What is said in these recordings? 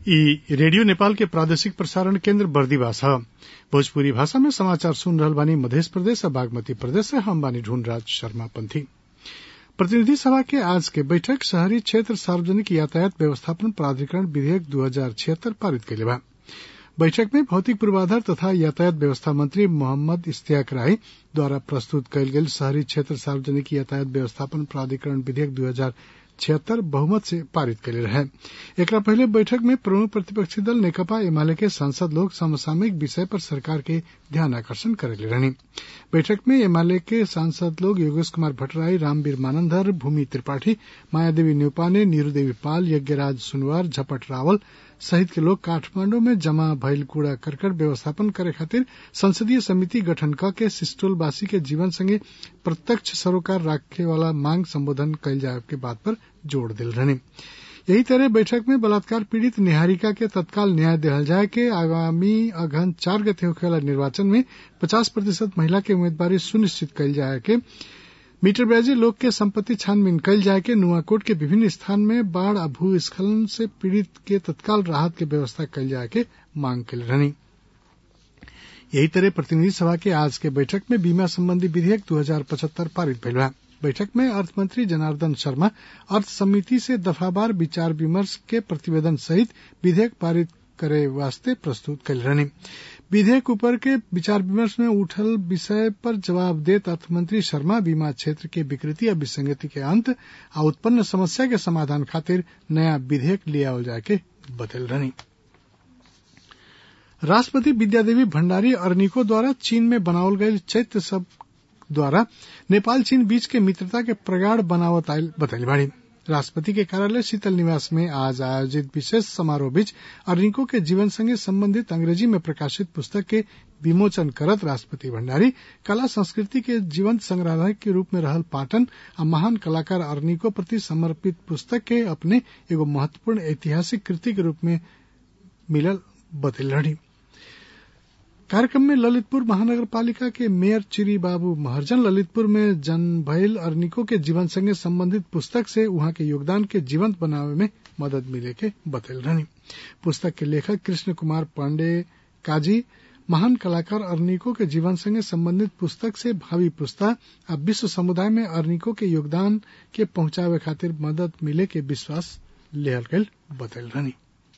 इ रेडियो नेपाल के प्रादेशिक प्रसारण केन्द्र बर्दिवास ह भोजपुरी भाषा में समाचार सुन रहल बानी मधेश प्रदेश आ बागमती प्रदेश से हम बानी ढूंढराज शर्मा पंथी प्रतिनिधि सभा के आज के बैठक शहरी क्षेत्र सार्वजनिक यातायात व्यवस्थापन प्राधिकरण विधेयक दू हजार छिहत्तर पारित कइले बा बैठक में भौतिक पूर्वाधार तथा यातायात व्यवस्था मंत्री मोहम्मद इश्तियाक राय द्वारा प्रस्तुत कयल गेल शहरी क्षेत्र सार्वजनिक यातायात व्यवस्थापन प्राधिकरण विधेयक दू हजार छिहत्तर बहुमत से पारित कइले रहे एकरा पहिले बैठक में प्रमुख प्रतिपक्षी दल नेकपा एमाले के सांसद लोग समसामयिक विषय पर सरकार के ध्यान आकर्षण करेले रहनी बैठक में एमाले के सांसद लोग योगेश कुमार भट्टराई रामवीर मानंदर भूमि त्रिपाठी मायादेवी न्यौपाने नीरू देवी पाल यज्ञराज सुनवार झपट रावल सहित के लोग काठमांडू में जमा भइल कूड़ा करकट व्यवस्थापन करे खातिर संसदीय समिति गठन क के सिस्टोलवासी के जीवन संगे प्रत्यक्ष सरोकार राखे वाला मांग संबोधन कइल जाए के बात पर जोड़ दिल रहनी यही तरह बैठक में बलात्कार पीड़ित निहारिका के तत्काल न्याय दिहल जाए के आगामी अगहन चार गते होखे वाला निर्वाचन में पचास प्रतिशत महिला के उम्मीदवारी सुनिश्चित कइल जाए के मीटर ब्याजी लोग के संपत्ति छानबीन कइल जाए के नुआकोट के विभिन्न स्थान में बाढ़ आ भूस्खलन से पीड़ित के तत्काल राहत के व्यवस्था कइल जाए के मांग कइल रहनी यही तरह प्रतिनिधि सभा के आज के बैठक में बीमा संबंधी विधेयक दू हजार पचहत्तर पारित भइल बा बैठक में अर्थमंत्री जनार्दन शर्मा अर्थ समिति से दफावार विचार विमर्श के प्रतिवेदन सहित विधेयक पारित करे वास्ते प्रस्तुत कल रहनी विधेयक ऊपर के विचार विमर्श में उठल विषय पर जवाब देत अर्थमंत्री शर्मा बीमा क्षेत्र के विकृति या विसंगति के अंत आ उत्पन्न समस्या के समाधान खातिर नया विधेयक ले आवल जाए के बतल रहनी राष्ट्रपति विद्यादेवी भण्डारी अर्निको द्वारा चीन में बनावल गयल चैत्य सब द्वारा नेपाल चीन बीच के मित्रता के प्रगाढ़ बनावत आयल बतैल बाड़ी राष्ट्रपति के कार्यालय शीतल निवास में आज आयोजित विशेष समारोह बीच अर्निको के जीवन संगे संबंधित अंग्रेजी में प्रकाशित पुस्तक के विमोचन करत राष्ट्रपति भण्डारी कला संस्कृति के जीवंत संग्रहालय के रूप में रहल पाटन आ महान कलाकार अर्निको प्रति समर्पित पुस्तक के अपने एगो महत्वपूर्ण ऐतिहासिक कृति के रूप में मिलल बतैल रही कार्यक्रम में ललितपुर महानगर पालिका के मेयर चिरी बाबू महर्जन ललितपुर में जन्म भइल अर्निको के जीवन संगे संबंधित पुस्तक से वहां के योगदान के जीवंत बनावे में मदद मिले के बतैल रहनी पुस्तक के लेखक कृष्ण कुमार पांडे काजी महान कलाकार अर्निको के जीवन संगे संबंधित पुस्तक से भावी पुस्ता आ विश्व समुदाय में अर्निको के योगदान के पहुंचावे खातिर मदद मिले के विश्वास लेहल गयल बतैल रहनी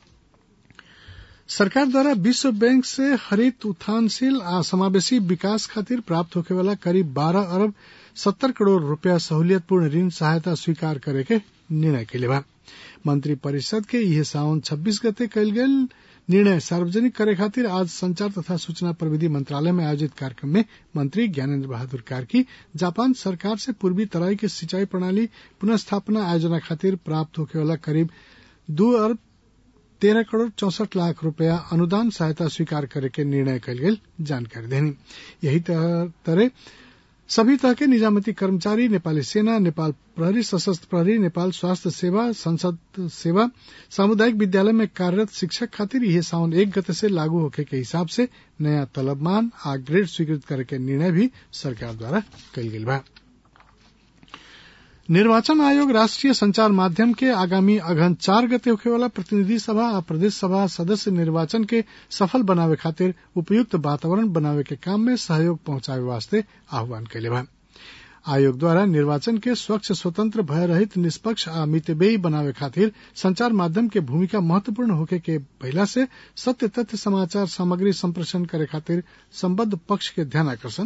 सरकार द्वारा विश्व बैंक से हरित उत्थानशील आ समावेशी विकास खातिर प्राप्त होखे वाला करीब 12 अरब 70 करोड़ रुपया सहूलियतपूर्ण ऋण सहायता स्वीकार करे के निर्णय कैले बा मंत्री परिषद के यह सावन 26 गते कयल गेल निर्णय सार्वजनिक करे खातिर आज संचार तथा सूचना प्रविधि मंत्रालय में आयोजित कार्यक्रम में मंत्री ज्ञानेन्द्र बहादुर कार्की जापान सरकार से पूर्वी तराई के सिंचाई प्रणाली पुनः आयोजना खातिर प्राप्त होखे वाला करीब दो अरब तेरह करोड़ चौसठ लाख रुपया अनुदान सहायता स्वीकार करे के निर्णय कल गेल जानकारी देनी यही तरह सभी तरह के निजामती कर्मचारी नेपाली सेना नेपाल प्रहरी सशस्त्र प्रहरी नेपाल स्वास्थ्य सेवा संसद सेवा सामुदायिक विद्यालय में कार्यरत शिक्षक खातिर यह सावन एक गते से लागू होखे के हिसाब से नया तलबमान आ ग्रेड स्वीकृत करे के निर्णय भी सरकार द्वारा कल गेल बा निर्वाचन आयोग राष्ट्रीय संचार माध्यम के आगामी अगहन चार गते होखे वाला प्रतिनिधि सभा आ प्रदेश सभा सदस्य निर्वाचन के सफल बनावे खातिर उपयुक्त वातावरण बनावे के काम में सहयोग पहुंचावे वास्ते आह्वान कैले बा आयोग द्वारा निर्वाचन के स्वच्छ स्वतंत्र भय रहित निष्पक्ष आ मितबेयी बनावे खातिर संचार माध्यम के भूमिका महत्वपूर्ण होके के पहला से सत्य तथ्य समाचार सामग्री संप्रेषण करे खातिर संबद्ध पक्ष के ध्यान आकर्षण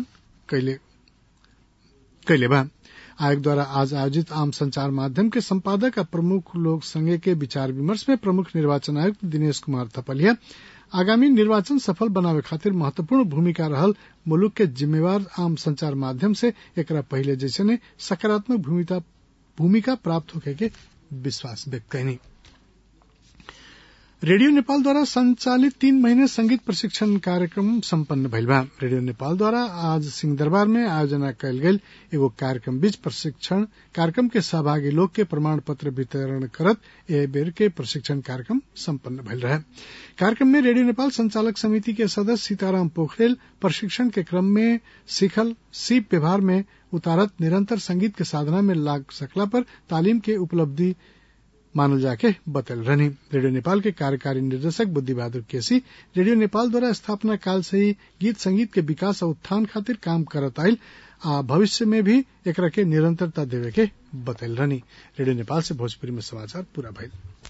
कैले बा आयोग द्वारा आज आयोजित आम संचार माध्यम के संपादक और प्रमुख लोक संघ के विचार विमर्श में प्रमुख निर्वाचन आयुक्त दिनेश कुमार थपलिया आगामी निर्वाचन सफल बनावे खातिर महत्वपूर्ण भूमिका रहल मुलुक के जिम्मेवार आम संचार माध्यम से एकरा पहले जैसे ने सकारात्मक भूमिका प्राप्त होके के विश्वास व्यक्त कैनी रेडियो नेपाल द्वारा संचालित तीन महीने संगीत प्रशिक्षण कार्यक्रम सम्पन्न भइल बा रेडियो नेपाल द्वारा आज सिंहदरबार में आयोजना कयल गेल एगो कार्यक्रम बीच प्रशिक्षण कार्यक्रम के सहभागी लोग के प्रमाण पत्र वितरण करत एह बेर के प्रशिक्षण कार्यक्रम सम्पन्न भइल रहे कार्यक्रम में रेडियो नेपाल संचालक समिति के सदस्य सीताराम पोखरेल प्रशिक्षण के क्रम में सीखल सीप व्यवहार में उतारत निरंतर संगीत के साधना में लाग सकला पर तालीम के उपलब्धि मानल जाके बतल रहनी रेडियो नेपाल के कार्यकारी निर्देशक बुद्धि बहादुर केसी रेडियो नेपाल द्वारा स्थापना काल से ही गीत संगीत के विकास और उत्थान खातिर काम करत आयल आ भविष्य में भी एकरा के निरंतरता देवे के बतल रहनी रेडियो नेपाल से भोजपुरी में समाचार पूरा भइल